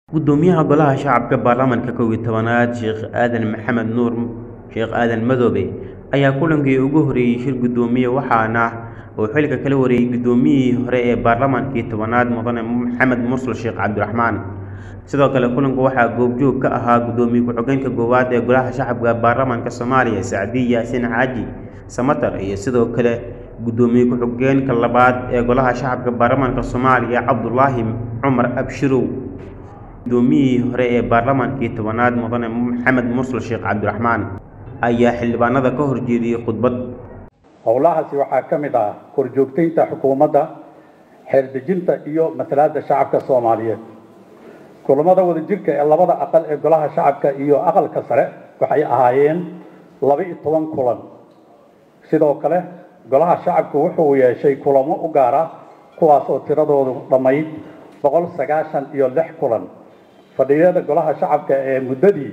Gudoomiyaha Golaha Shacabka Baarlamaanka kow iyo tobanaad Sheekh Aadan Maxamed Nuur Sheekh Aadan Madoobe ayaa kulankii ugu horeeyay shir gudoomiye waxaana uu xilka kala wareegay gudoomiyihii hore ee baarlamaankii tobanaad mudane Maxamed Mursal Sheekh Cabdiraxmaan sidoo kale kulanka waxaa goobjoog ka ahaa gudoomiye ku-xigeenka koowaad ee Golaha Shacabka Baarlamaanka Soomaaliya Sacdiye Yaasin Xaaji Samatar iyo sidoo kale gudoomiye ku-xigeenka labaad ee Golaha Shacabka Baarlamaanka Soomaaliya Cabdulaahi Cumar Abshirow gudoomiyihii hore ee baarlamaankii tobanaad mudane Maxamed Mursal Sheekh Cabdiraxmaan ayaa xildhibaanada ka horjeediyay khudbad howlahaasi waxaa ka mid ah korjoogtaynta xukuumadda xeeldejinta iyo matalaadda shacabka soomaaliyeed kulamada wadajirka ee labada aqal ee golaha shacabka iyo aqalka sare waxay ahaayeen laba-iyo toban kulan sidoo kale golaha shacabku wuxuu yeeshay kulamo u gaara kuwaas oo tiradoodu dhammayd boqol sagaashan iyo lix kulan fadhiyada golaha shacabka ee muddadii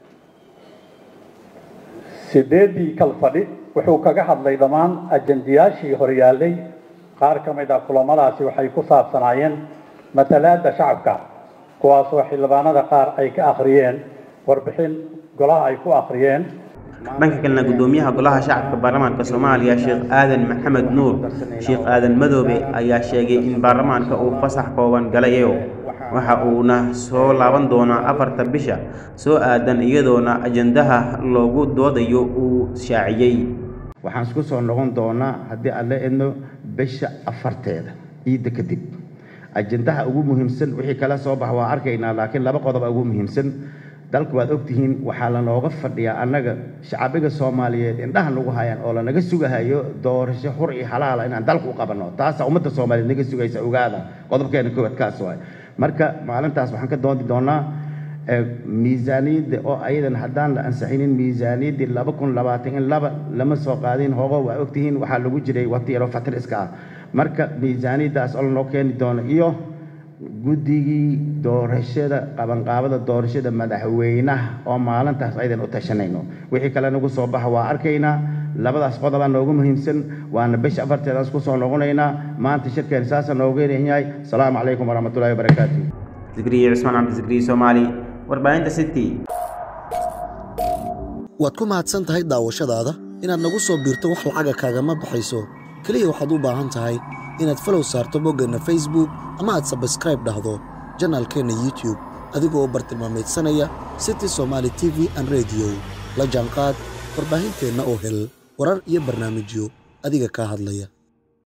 sideedii kal fadhi wuxuu kaga hadlay dhammaan ajandiyaashii horyaalay qaar ka mid ah kulamadaasi waxay ku saabsanaayeen matalaadda shacabka kuwaasoo xildhibaanada qaar ay ka akhriyeen warbixin golaha ay ku akhriyeen dhanka kalena gudoomiyaha golaha shacabka baarlamaanka soomaaliya sheekh aadan maxamed nuur sheekh aadan madoobe ayaa sheegay in baarlamaanka uu fasax kooban galayo waxa uuna soo laaban doonaa afarta bisha soo aadan iyadoona ajandaha loogu doodayo uu shaaciyey waxaan isku soo noqon doonaa haddii aan la edno bisha afarteeda ciidda kadib ajandaha ugu muhiimsan wixii kala soo bax waa arkaynaa laakiin laba qodob ugu muhiimsan dalku waad ogtihiin waxaa lanooga fadhiyaa annaga shacabiga soomaaliyeed indhaha nagu hayaan oo lanaga sugahayo doorasho xur iyo xalaala inaan dalku u qabanno taasaa ummadda soomaaliyeed naga sugaysa ogaada qodobkeena koowaad kaas waay marka maalintaas waxaan ka doodi doonaa miisaaniyadda oo ayadan haddaan la ansixinin miisaaniyaddii laba kun labaatan in laba lama soo qaadin hogo waa ogtihiin waxaa lagu jiray waqti yaroo fatir iska ah marka miisaaniyaddaas oo lanoo keeni doono iyo guddigii doorashada qabanqaabada doorashada madaxweynaha oo maalintaas aydan u tashanayno wixii kale nagu soo baxa waa arkaynaa labadaas qodobaa noogu muhiimsan waana bisha afarteedaan isku soo noqonaynaa maanta shirkeen saasa noogu yeran yahay asalaamu calaykum waraxmatullahi wabarakaatu zikriye cismaan cabdisikriye soomaali warbaahinta city waad ku mahadsan tahay daawashadaada inaad nagu soo biirto wax lacaga kaagama baxayso keliya waxaad u baahan tahay inaad falow saarto boggeenna facebook ama aad sabskraib dhahdo janaalkeenna youtube adigoo bartilmaamaydsanaya city somaali t v an rediyo la jaanqaad warbaahinteenna oo hel warar iyo barnaamijyo adiga kaa hadlaya